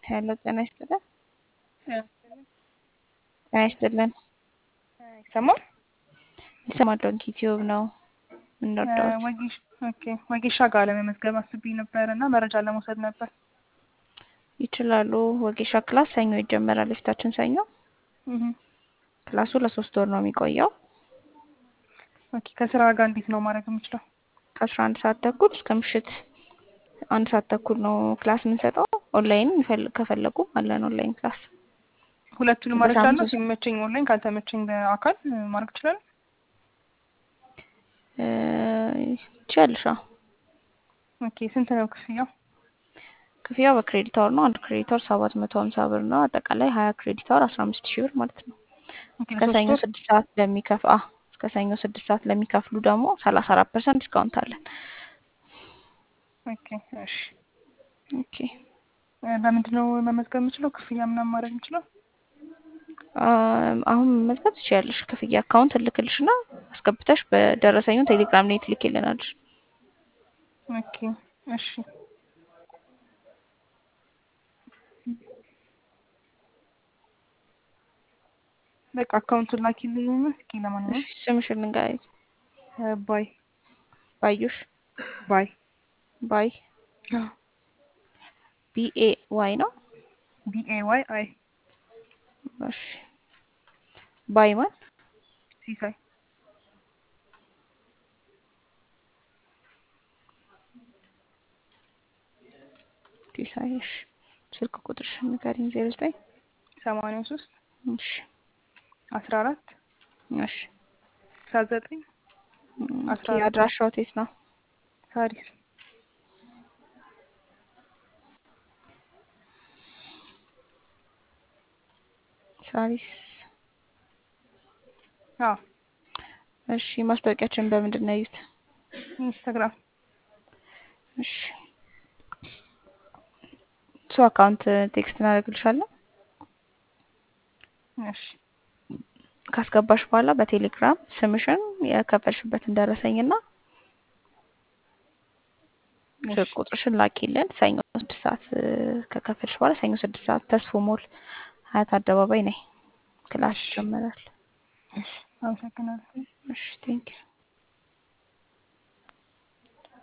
ሄሎ ጤና ይስጥልን። ጤና ይስጥልን። ይሰማል? ይሰማል። ዶንኪ ቲዩብ ነው የምንወዳው። ወጌሽ ኦኬ ወጌሻ ጋር ለመመዝገብ አስቤ ነበር እና መረጃ ለመውሰድ ነበር። ይችላሉ። ወጌሻ ክላስ ሰኞ ይጀመራል። የፊታችን ሰኞ እህ ክላሱ ለሶስት ወር ነው የሚቆየው። ኦኬ ከስራ ጋር እንዴት ነው ማድረግ የምችለው? ከአስራ አንድ ሰዓት ተኩል እስከ ምሽት አንድ ሰዓት ተኩል ነው ክላስ የምንሰጠው። ኦንላይን ይፈል- ከፈለጉ አለን ኦንላይን ክላስ። ሁለቱንም ማድረግ በሳምንት እችላለሁ? ውስጥ- ሲመቸኝ ኦንላይን፣ ካልተመቸኝ በአካል እ, ማድረግ እችላለሁ? እ፣ ትችያለሽ። አዎ። ኦኬ ስንት ነው ክፍያው? ክፍያው በክሬዲት አወር ነው። አንድ ክሬዲት አወር ሰባት መቶ ሀምሳ ብር ነው። አጠቃላይ ሀያ ክሬዲት አወር አስራ አምስት ሺህ ብር ማለት ነው። ኦኬ እስከ ለሶስት ሰኞ ወር? ስድስት ሰዓት ለሚከፍ አ እስከ ሰኞ ስድስት ሰዓት ለሚከፍሉ ደግሞ ሰላሳ አራት ፐርሰንት ዲስካውንት አለን። ኦኬ እሺ። ኦኬ እ፣ በምንድን ነው መመዝገብ የምችለው? ክፍያ ምናምን ማድረግ የምችለው? አም፣ አሁን መመዝገብ ትችያለሽ። ክፍያ አካውንት እልክልሽ እና አስገብተሽ በደረሰኙ ቴሌግራም ላይ ትልኪልናለሽ። ኦኬ እሺ። በቃ አካውንቱን ላኪልኝ። እስኪ ለማንኛውም እሺ፣ ስምሽን ንገሪኝ። እ፣ ባይ ባዩሽ ባይ ባይ ቢኤ ዋይ ነው። ቢ ኤ ዋይ አይ እሺ ባይ ማን ሲሳይ ዲሳይሽ ስልክ ቁጥርሽን ንገሪኝ። ዜሮ ዘጠኝ ሰማንያ ሶስት እሺ አስራ አራት እሺ አስራ ዘጠኝ ኦኬ፣ አስራ አራት አድራሻው የት ነው? ሳሪስ ሳሪስ አዎ እሺ ማስታወቂያችን በምንድን ነው ያዩት? ኢንስታግራም እሺ እሱ አካውንት ቴክስት እናደርግልሻለን። እሺ ካስገባሽ በኋላ በቴሌግራም ስምሽን የከፈልሽበትን ደረሰኝና ስልክ እሺ ቁጥርሽን ላኪልን። ሰኞ ስድስት ሰዓት እ፣ ከከፈልሽ በኋላ ሰኞ ስድስት ሰዓት ተስፎ ሞል ሀያት አደባባይ ነይ። ክላስ እሺ ይጀመራል። እሺ አመሰግናለሁ። እሺ ቴንኪው